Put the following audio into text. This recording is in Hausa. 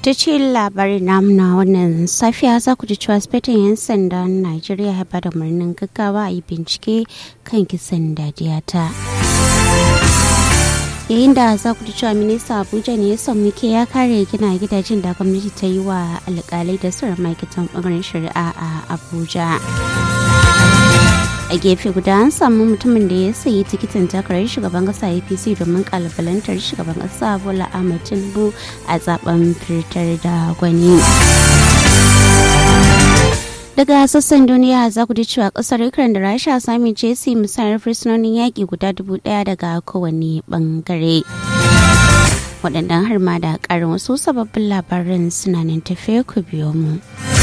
ta ce labarin namu na wannan safiya za ku ji cewa spetin 'yan sandan najeriya ya bada murnin gaggawa a yi bincike kan kisan dadiyata yayin da za ku ji cewa minista abuja ne ya samu ke ya kare gina gidajen da gwamnati ta yi wa alkalai da sauran ma'aikatan bangaren shari'a a abuja a gefe guda an samu mutumin da ya sayi tikitin takarar shugaban kasa apc domin kalubalantar shugaban kasa bola ahmed tinubu a zaben fitar da gwani daga sassan duniya za ku ji cewa kasar ukraine da rasha sami jesi musayar fursunonin yaƙi guda dubu ɗaya daga kowane bangare waɗannan har ma da ƙarin wasu sababbin labaran suna nan tafe ku biyo mu.